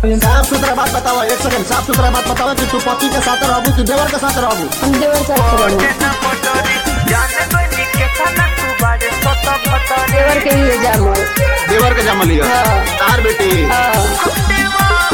साफ सुथरा बात बताओ एक सेकंड साफ सुथरा बात बताओ कि तू पति के साथ रहबू कि देवर के साथ रहबू हम देवर साथ रहू देवर के ही जामल देवर के जमल लिया हाँ। तार बेटी हाँ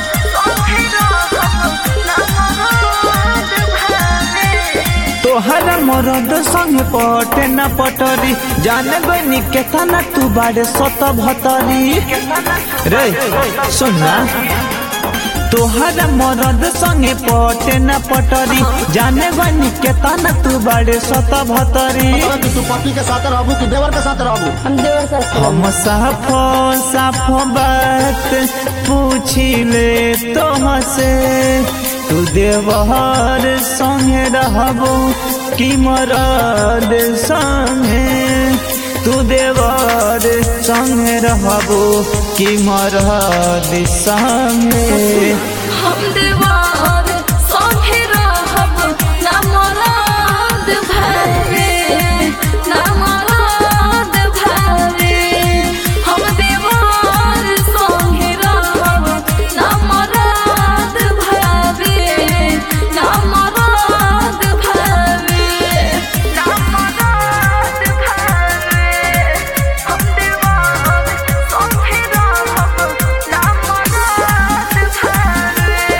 तोहर मरद संग पटे न पटरी जाने बनी केतना तू बाड़े सत भतरी रे सुनना तोहर मरद संगे पटे न पटरी जाने बनी केतना तू बाड़े सत भतरी बताओ कि तू पति के साथ रहबू कि देवर के साथ रहबू हम देवर साथ रहू हम साफो साफो बात पूछी ले तुमसे तू देवहर संगे रहबो कि मरद संगे तू देवर संगे रहबो कि मरद संगे हम देवार संगे रहब ना मराद भरे ना मराद भरे हम देवार संगे रहब ना मराद भरे ना मराद भरे ना मराद भरे हम देवार संगे रहब ना मराद भरे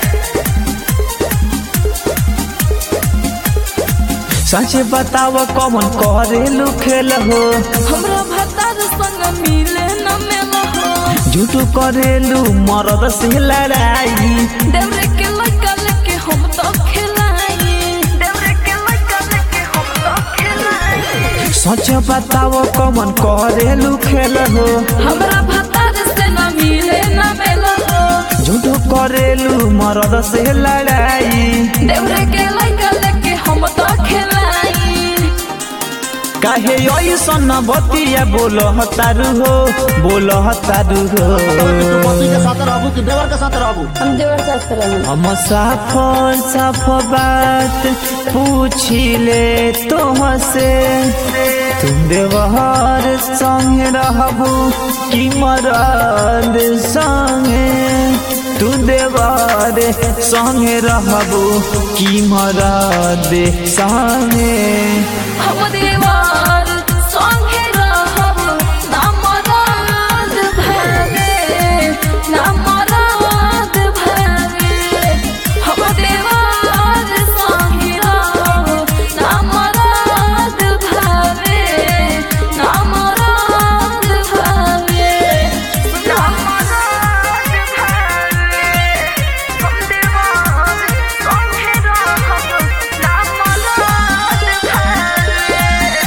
सच बताव कौन करेलू खेल हो हमरा भतार संग मिले न मिल हो झूठू करेलू मरद से लड़ाई देवरे के लड़का लेके हम तो खिलाई देवरे के लड़का लेके हम तो खिलाई सच बताव कौन करेलू खेल हो हमरा भतार से न मिले न मिल हो झूठो करेलू मरद से लड़ाई देवरे के लड़का लेके हम तो खिलाई काहे ऐसन बतिया बोल तारू हो बोल तारू हो कि तू पति के साथ रहबू कि देवर के साथ रहबू हम देवर साथ रहू हम साफ साफ बात पूछी ले तुमसे तुम देवहर संगे रहबू कि मरद संगे तू देवर संगे रहबू कि मरद संगे हम देवार संगे रहब ना मराद भरे ना मराद भरे हम देवार संगे रहब ना मराद भरे ना मराद भरे ना मराद भरे हम देवार संगे रहब ना मराद भरे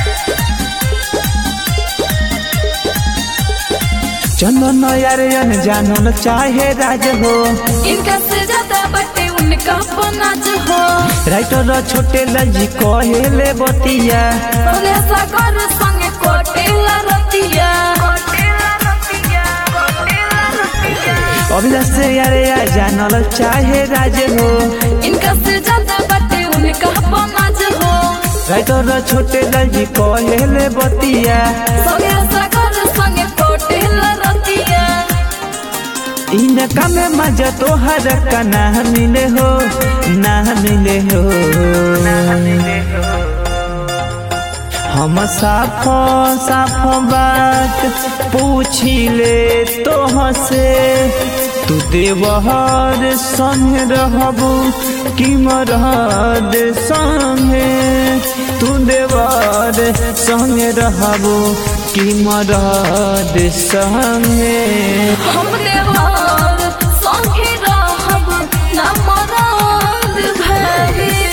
चंदन यार जानल चाहे राज हो इनका से ज्यादा बटे उनका पनाज हो राइटर छोटे लजी कहेले बतिया बोले सागर संगे कोटेला रतिया कोटेला रतिया कोटेला रतिया अभिलाष से यारे या जानल चाहे राज हो इनका से ज्यादा बटे उनका पनाज हो राइटर छोटे लजी कहेले बतिया बोले सागर संगे कोटेला रतिया इनका में मजा तोहर का ना मिले हो ना मिले हो हम साफ साफ बात पूछी ले तोहसे तू देवहर संग रहबू कि मरद संगे तू देवर संग रहबू कि मरद संगे हम देवार संगे रहब ना मराद भरे